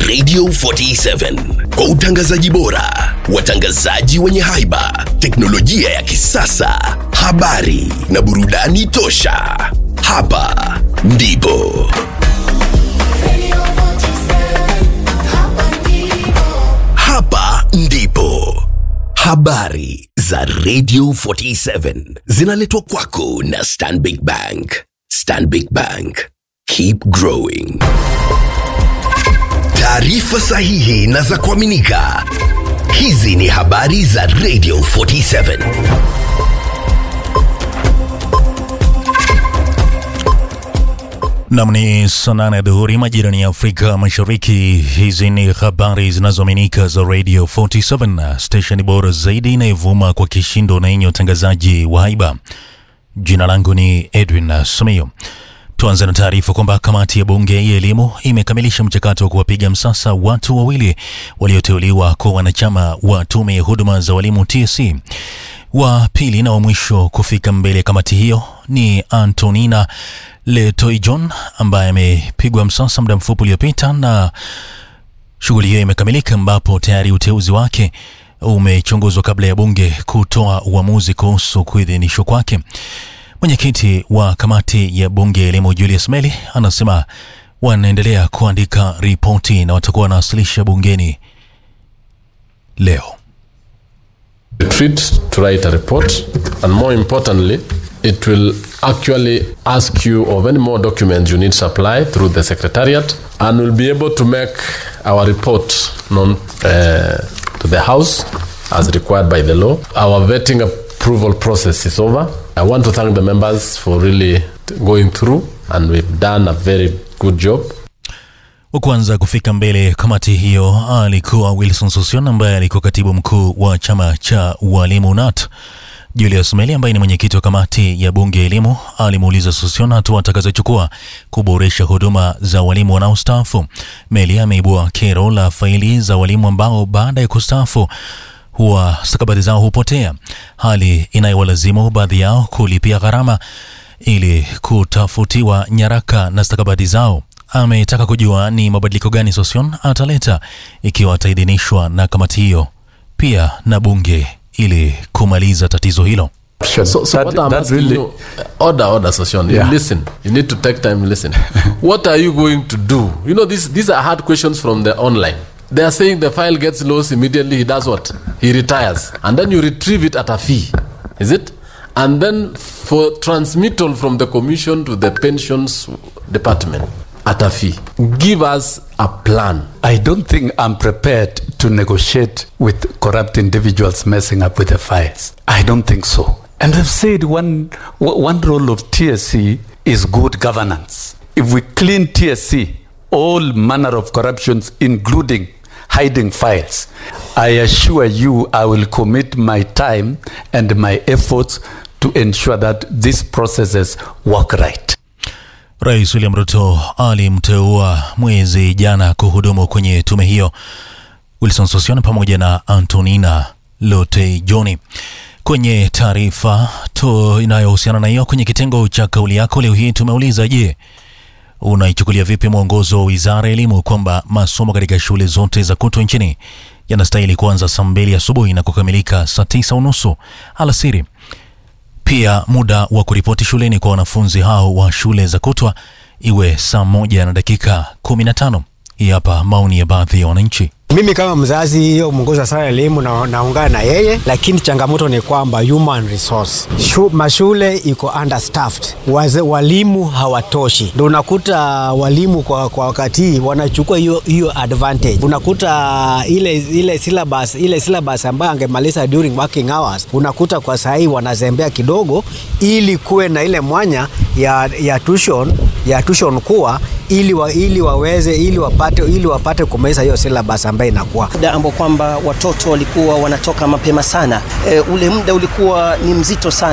Radio 47 kwa utangazaji bora, watangazaji wenye haiba, teknolojia ya kisasa, habari na burudani tosha. Hapa ndipo hapa ndipo habari za Radio 47 zinaletwa kwako na Stanbic Bank. Stanbic Bank, keep growing. Taarifa sahihi na za kuaminika. Hizi ni habari za Radio 47. Nam ni saa nane ya dhuhuri majirani ya Afrika Mashariki. Hizi ni habari zinazoaminika za Radio 47, stesheni bora zaidi inayovuma kwa kishindo na yenye utangazaji wa haiba. Jina langu ni Edwin Sumio. Tuanze na taarifa kwamba kamati ya bunge ya elimu imekamilisha mchakato wa kuwapiga msasa watu wawili walioteuliwa kwa wanachama wa tume ya huduma za walimu TSC. Wa pili na wa mwisho kufika mbele ya kamati hiyo ni Antonina Letoijon ambaye amepigwa msasa muda mfupi uliopita, na shughuli hiyo imekamilika, ambapo tayari uteuzi wake umechunguzwa kabla ya bunge kutoa uamuzi kuhusu kuidhinishwa kwake. Mwenyekiti wa kamati ya bunge ya elimu Julius Meli anasema wanaendelea kuandika ripoti na watakuwa wanawasilisha bungeni leo. retreat to write a report and more importantly it will actually ask you of any more documents you need supply through the secretariat and we'll be able to make our report known uh, to the house as required by the law our vetting approval process is over i want to thank the members for really going through and we've done a very good job Wa kwanza kufika mbele kamati hiyo alikuwa Wilson Sosion ambaye alikuwa katibu mkuu wa chama cha walimu NAT. Julius Meli ambaye ni mwenyekiti wa kamati ya bunge ya elimu alimuuliza Sosion hatua atakazochukua kuboresha huduma za walimu wanaostaafu. Meli ameibua kero la faili za walimu ambao baada ya kustaafu huwa stakabadhi zao hupotea, hali inayowalazimu baadhi yao kulipia gharama ili kutafutiwa nyaraka na stakabadhi zao. Ametaka kujua ni mabadiliko gani Sosion ataleta ikiwa ataidhinishwa na kamati hiyo pia na bunge ili kumaliza tatizo hilo. So, so That- what I'm that asking really- you, order, order, Sosyon. Yeah. You listen. You need to take time. Listen. what are you going to do? You know, these these are hard questions from the online. They are saying the file gets lost immediately. He does what? He retires, and then you retrieve it at a fee. Is it? And then for transmittal from the commission to the pensions department at a fee. Give us a plan. I don't think I'm prepared to negotiate with corrupt individuals messing up with the files. I don't think so. And I've said one, w- one role of TSC is good governance. If we clean TSC, all manner of corruptions, including hiding files, I assure you I will commit my time and my efforts to ensure that these processes work right. Rais William Ruto alimteua mwezi jana kuhudumu kwenye tume hiyo Wilson Sosion pamoja na Antonina Lotejoni. Kwenye taarifa tu inayohusiana na hiyo, kwenye kitengo cha kauli yako leo hii tumeuliza, je, unaichukulia vipi mwongozo wa wizara ya elimu kwamba masomo katika shule zote za kutwa nchini yanastahili kuanza saa mbili asubuhi na kukamilika saa tisa unusu alasiri? Pia muda wa kuripoti shuleni kwa wanafunzi hao wa shule za kutwa iwe saa moja na dakika 15. Hii hapa maoni ya baadhi ya wananchi. Mimi kama mzazi, hiyo mwongozo wa sara ya elimu na, naungana na yeye, lakini changamoto ni kwamba human resource Shu, mashule iko understaffed, Waze, walimu hawatoshi, ndio unakuta walimu kwa, kwa wakati hii wanachukua hiyo hiyo advantage. Unakuta ile ile syllabus ile syllabus ambayo angemaliza during working hours, unakuta kwa saa hii wanazembea kidogo, ili kuwe na ile mwanya ya, ya tuition ya tuition kuwa ili, wa, ili waweze ili wapate ili wapate kumaliza hiyo syllabus ambayo inakuwa muda ambao kwamba watoto walikuwa wanatoka mapema sana. E, ule muda ulikuwa ni mzito sana.